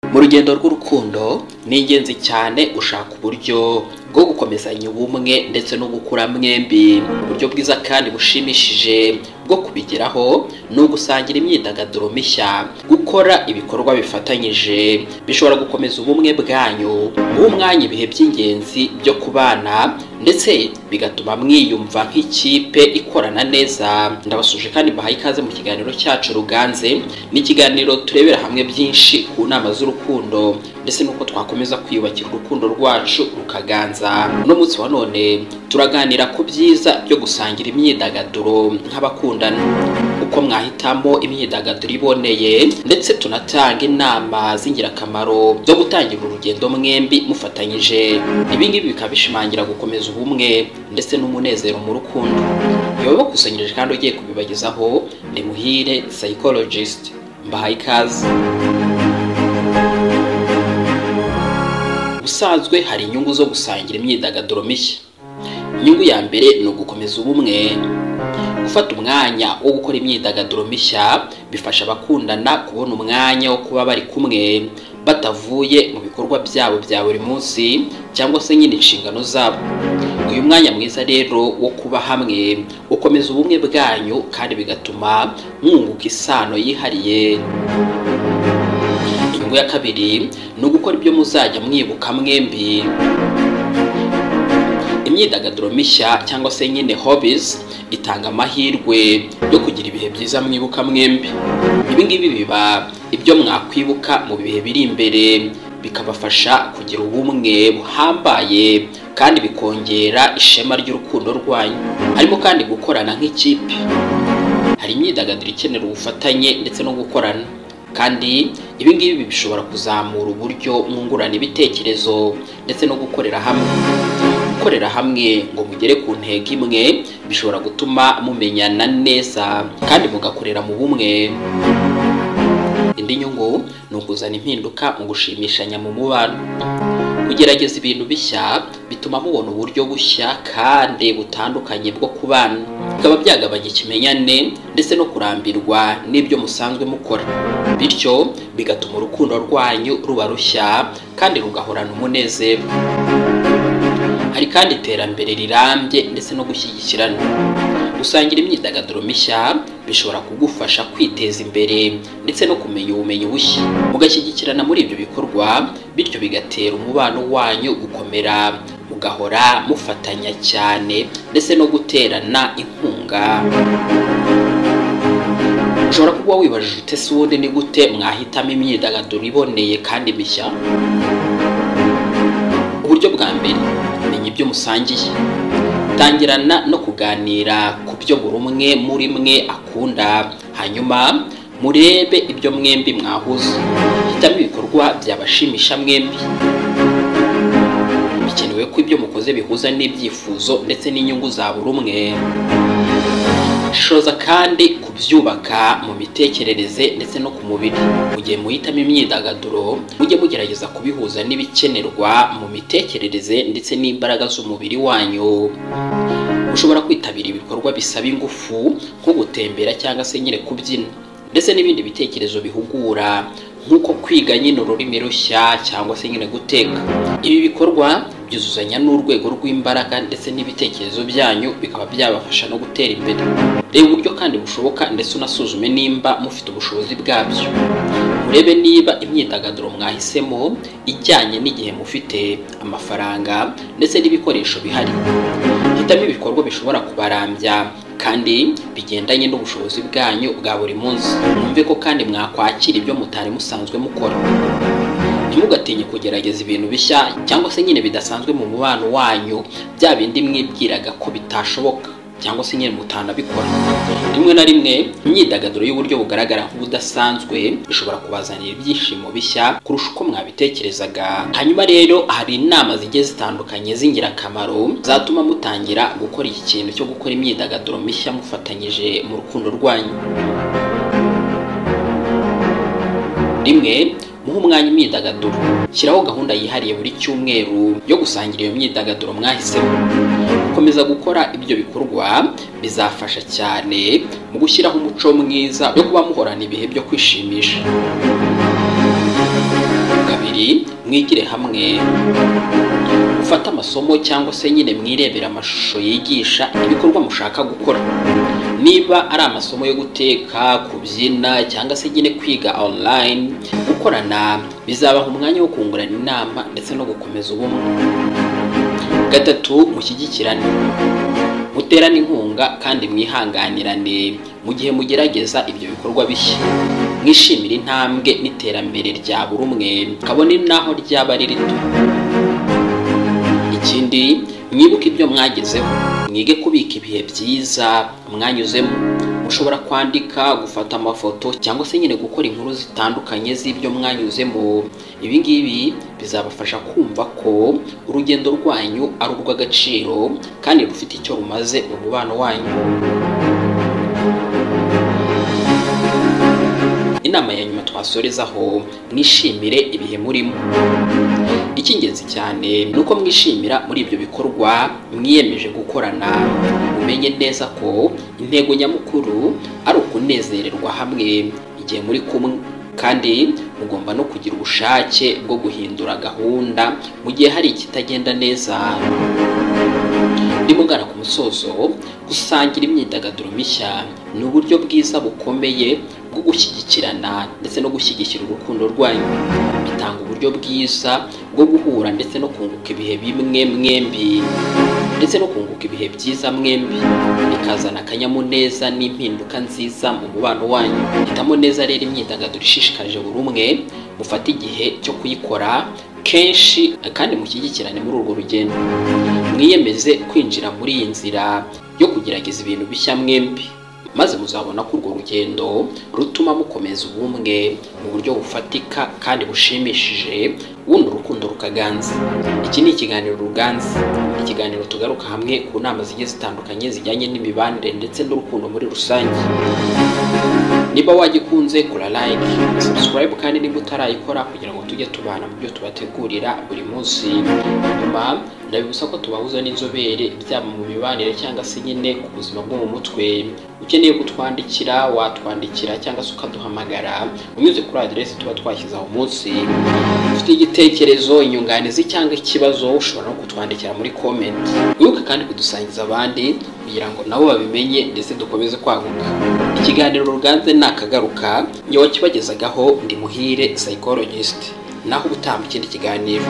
mu rugendo rw'urukundo ni ingenzi cyane ushaka uburyo bwo gukomezanya ubumwe ndetse no gukura mwembi uburyo bwiza kandi bushimishije bwo kubigeraho ni ugusangira imyidagaduro mishya gukora ibikorwa bifatanyije bishobora gukomeza ubumwe bwanyu guha umwanya ibihe by'ingenzi byo kubana ndetse bigatuma mwiyumva nk'ikipe ikorana neza ndabasuje kandi mbahaye ikaze mu kiganiro cyacu ruganze ni ikiganiro turebera hamwe byinshi ku nama z'urukundo ndetse n'uko twakomeza kwiyubakira urukundo rwacu rukaganza uno munsi wa none turaganira ku byiza byo gusangira imyidagaduro nk'abakundana uko mwahitamo imyidagaduro iboneye ndetse tunatanga inama z'ingirakamaro zo gutangira urugendo mwembi mufatanyije ibingibi bikaba bishimangira gukomeza ubumwe ndetse n'umunezero mu rukundo biba bakusanyirije kandi ugiye kubibagezaho ni muhire psychologist mbahaye ikaze ubusanzwe hari inyungu zo gusangira imyidagaduro mishya inyungu ya mbere ni ugukomeza ubumwe gufata umwanya wo gukora imyidagaduro mishya bifasha abakundana kubona umwanya wo kuba bari kumwe batavuye mu bikorwa byabo bya buri munsi cyangwa se nyine inshingano zabo uyu mwanya mwiza rero wo kuba hamwe ukomeza ubumwe bwanyu kandi bigatuma mwunguka isano yihariye inyungu ya kabiri ni ugukora ibyo muzajya mwibuka mwembi imyidagaduro mishya cyangwa se nyine hobbies itanga amahirwe yo kugira ibihe byiza mwibuka mwembi ibi ngibi biba ibyo mwakwibuka mu bihe biri imbere bikabafasha kugira ubumwe buhambaye kandi bikongera ishema ry'urukundo rwanyu harimo kandi gukorana nk'ikipe hari imyidagaduro ikenera ubufatanye ndetse no gukorana kandi ibi ngibi bishobora kuzamura uburyo mwungurana ibitekerezo ndetse no gukorera hamwe gukorera hamwe ngo mugere ku ntego imwe bishobora gutuma mumenyana neza kandi mugakorera mu bumwe indi nyungu ni ukuzana impinduka mu gushimishanya mu mubano kugerageza ibintu bishya bituma mubona uburyo bushya kandi butandukanye bwo kubana bikaba byagabanya ikimenyane ndetse no kurambirwa n'ibyo musanzwe mukora bityo bigatuma urukundo rwanyu ruba rushya kandi rugahorana umunezero hari kandi iterambere rirambye ndetse no gushyigikirana gusangira imyidagaduro mishya bishobora kugufasha kwiteza imbere ndetse no kumenya ubumenyi bushya mugashyigikirana muri ibyo bikorwa bityo bigatera umubano wanyu gukomera mugahora mufatanya cyane ndetse no guterana inkunga ushobora kuba wibajije ute si ubundi ni gute mwahitamo imyidagaduro iboneye kandi mishya uburyo bwa mbere menya ibyo musangiye tangirana no kuganira ku byo buri umwe muri mwe akunda hanyuma murebe ibyo mwembi mwahuza hitamo ibikorwa byabashimisha mwembi bikenewe ko ibyo mukoze bihuza n'ibyifuzo ndetse n'inyungu za buri umwe shoza kandi kubyubaka mu mitekerereze ndetse no ku mubiri mu gihe muhitamo imyidagaduro mujye mugerageza kubihuza n'ibikenerwa mu mitekerereze ndetse n'imbaraga z'umubiri wanyu ushobora kwitabira ibikorwa bisaba ingufu nko gutembera cyangwa se nyine kubyina ndetse n'ibindi bitekerezo bihugura nk'uko kwiga nyine ururimi rushya cyangwa se nyine guteka ibi bikorwa byuzuzanya n'urwego rw'imbaraga ndetse n'ibitekerezo byanyu bikaba byabafasha no gutera imbere reba uburyo kandi bushoboka ndetse unasuzume nimba mufite ubushobozi bwabyo murebe niba imyidagaduro mwahisemo ijyanye n'igihe mufite amafaranga ndetse n'ibikoresho bihari hitamo ibikorwa bishobora kubarambya kandi bigendanye n'ubushobozi bwanyu bwa buri munsi mwumve ko kandi mwakwakira ibyo mutari musanzwe mukora ntimugatinye kugerageza ibintu bishya cyangwa se nyine bidasanzwe mu mubano wanyu bya bindi mwibwiraga ko bitashoboka cyangwa se nyine mutanabikora rimwe na rimwe imyidagaduro y'uburyo bugaragara nk'ubudasanzwe ishobora kubazanira ibyishimo bishya kurusha uko mwabitekerezaga hanyuma rero hari inama zigiye zitandukanye z'ingirakamaro zatuma mutangira gukora iki kintu cyo gukora imyidagaduro mishya mufatanyije mu rukundo rwanyu rimwe muhe umwanya imyidagaduro shyiraho gahunda yihariye buri cyumweru yo gusangira iyo myidagaduro mwahisemo gukomeza gukora ibyo bikorwa bizafasha cyane mu gushyiraho umuco mwiza wo kuba muhorana ibihe byo kwishimisha nabi mwigire hamwe mufate amasomo cyangwa se nyine mwirebera amashusho yigisha ibikorwa mushaka gukora niba ari amasomo yo guteka kubyina cyangwa se nyine kwiga online gukorana bizabaha umwanya wo kungurana inama ndetse no gukomeza ubumwe gatatu mushyigikirane muterane inkunga kandi mwihanganirane mu gihe mugerageza ibyo bikorwa bishya mwishimire intambwe n'iterambere rya buri umwe kabone n'aho ryaba ari rito ikindi mwibuke ibyo mwagezeho mwige kubika ibihe byiza mwanyuzemo mushobora kwandika gufata amafoto cyangwa se nyine gukora inkuru zitandukanye z'ibyo mwanyuzemo ibi ngibi bizabafasha kumva ko urugendo rwanyu ari urw'agaciro kandi rufite icyo rumaze mu mubano wanyu inama ya nyuma twasorezaho mwishimire ibihe murimo icy'ingenzi cyane ni uko mwishimira muri ibyo bikorwa mwiyemeje gukorana umenye neza ko intego nyamukuru ari ukunezererwa hamwe igihe muri kumwe kandi mugomba no kugira ubushake bwo guhindura gahunda mu gihe hari ikitagenda neza nimugana ku musozo gusangira imyidagaduro mishya ni uburyo bwiza bukomeye bwo gushyigikirana ndetse no gushyigikira urukundo rwanyu bitanga uburyo bwiza bwo guhura ndetse no kunguka ibihe bimwe mwembi ndetse no kunguka ibihe byiza mwembi bikazana akanyamuneza n'impinduka nziza mu mubano wanyu hitamo neza rero imyidagaduro ishishikaje buri umwe mufate igihe cyo kuyikora kenshi kandi mushyigikirane muri urwo rugendo mwiyemeze kwinjira muri iyi nzira yo kugerageza ibintu bishya mwembi maze muzabona ko urwo rugendo rutuma mukomeza ubumwe mu buryo bufatika kandi bushimishije bundi urukundo rukaganza iki ni ikiganiro ruganza ikiganiro tugaruka hamwe ku nama zigiye zitandukanye zijyanye n'imibanire ndetse n'urukundo muri rusange niba wagikunze kora like subscribe kandi niba utarayikora kugira ngo tujye tubana mu byo tubategurira buri munsi nyuma ndabibusa ko tubahuza n'inzobere byaba mu mibanire cyangwa se nyine ku buzima bwo mu mutwe ukeneye kutwandikira watwandikira cyangwa se ukaduhamagara unyuze kuri aderesi tuba twashyize aho munsi ufite igitekerezo inyunganizi cyangwa ikibazo ushobora no kutwandikira muri komenti wibuke kandi kudusangiza abandi kugira ngo nabo babimenye ndetse dukomeze kwaguka ikiganiro ruganze ni akagaruka ngewe kibagezagaho ndi muhire psychologist naho ubutaha mu kindi kiganiro